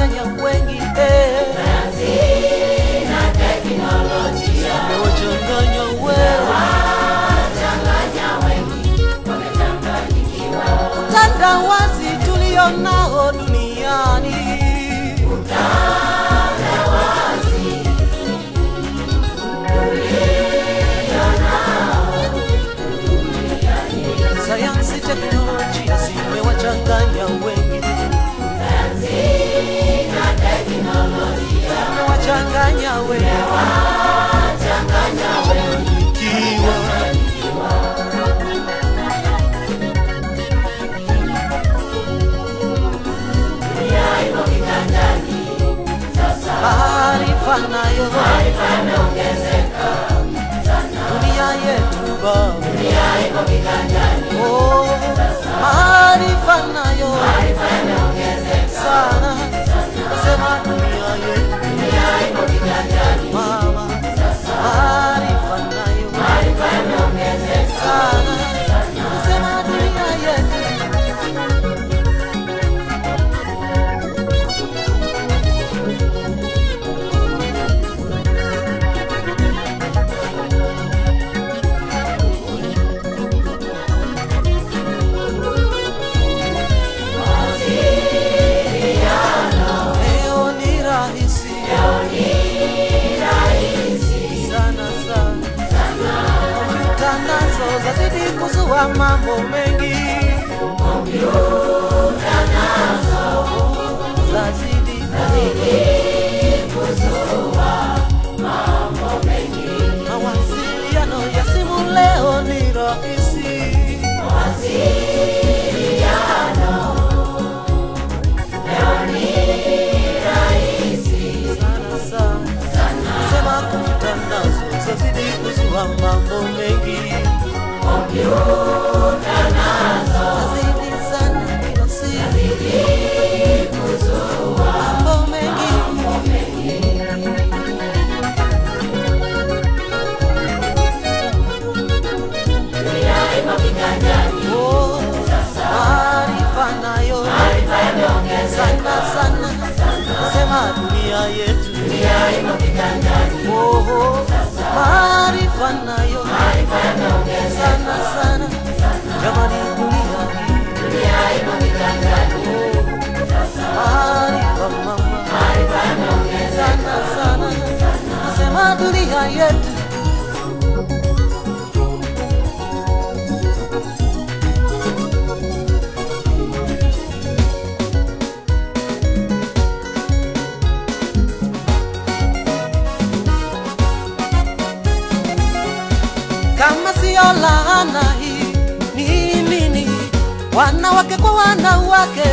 imewachanganya wengi eh. imewachanganya wengi utandawazi tulio nao duniani sayansi teknolojia zimewachanganya wengi zimewachanganya wengi Kiwa. maarifa nayo dunia yetu baba Oh, maarifa nayo sana nasema dunia yetu mama maarifa nayo sana nasema dunia yetu leo ni rahisi sana sana kompyuta nazo zazidi kuzua mambo mengi zazidi mawasiliano ya simu leo ni rahisi sana sana sema kompyuta nazo zazidi kuzua mambo mengi zazidi sana kila siku mambo mengi Oh, maarifa nayo sana sana sema dunia yetu Oh, maarifa nayo sana sana jamani dunia hii Oh, maarifa mama sana sana nasema dunia yetu kama siyo laana hii ni nini? Wanawake kwa wanawake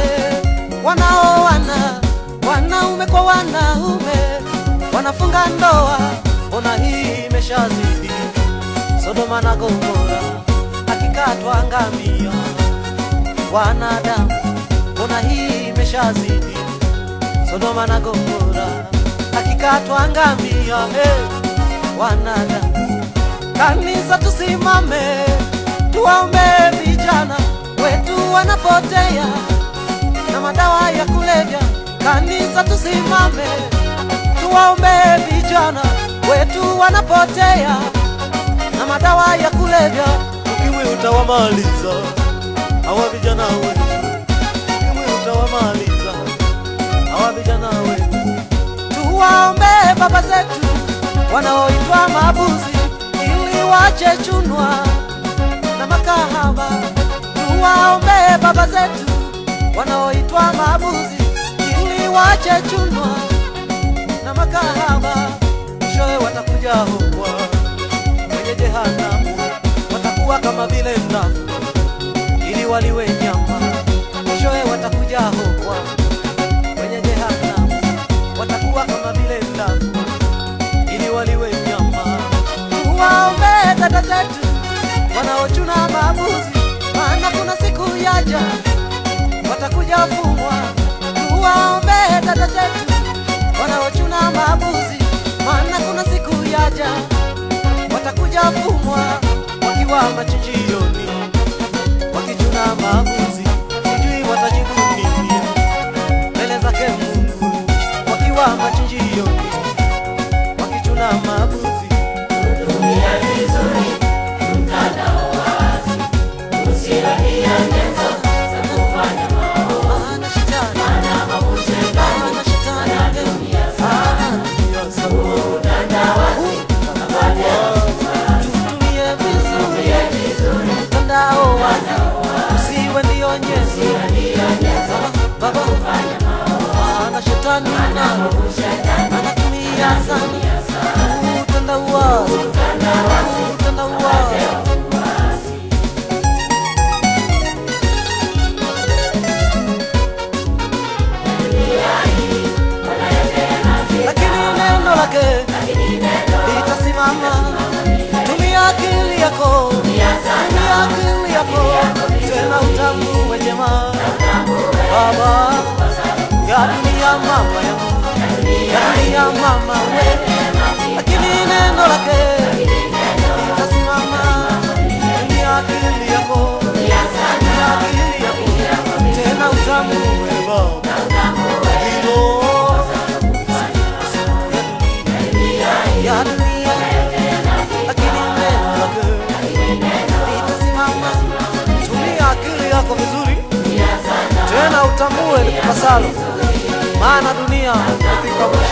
wanaoana, wanaume kwa wanaume wanafunga ndoa, mbona hii imeshazidi? Sodoma na Gomora akikatwa ngamia, wanadamu, mbona hii imeshazidi? Sodoma na Gomora akikatwa ngamia, hey, wanadamu Kanisa tusimame, tuwaombe vijana wetu wanapotea na madawa ya kulevya. Kanisa tusimame, tuwaombe vijana wetu wanapotea na madawa ya kulevya. Ukimwi utawamaliza hawa vijana wetu, ukimwi utawamaliza hawa vijana wetu. Tuwaombe baba zetu wanaoitwa mabuzi ili wache chunwa na makahaba. Tuwaombe baba zetu wanaoitwa mabuzi ili wache chunwa na makahaba. Mwishowe watakuja huko kwenye jehanamu, watakuwa kama vile ndafu ili waliwe nyama. Mwishowe watakuja huko kwenye jehanamu, watakuwa kama vile ndafu ili waliwe nyama. Tuwaombe dada zetu wanaochuna mabuzi, maana kuna siku yaja watakuja fumwa. Tuwaombe dada zetu wanaochuna mabuzi, maana kuna siku yaja watakuja fumwa wakiwa machinjioni, wakichuna mabuzi, sijui watajibu nini mbele zake Mungu. litasimama. Tumia akili yako, tumia akili yako, tena utambue jema Baba ya dunia mama yangu, ya dunia mama we, lakini neno lake litasimama. Tumia akili yako, tumia akili yako, tena utambue Baba hilo ya dunia, lakini neno lake litasimama. Tumia akili yako vizuri, tena utambue likupasalo, maana dunia ifika mwisho.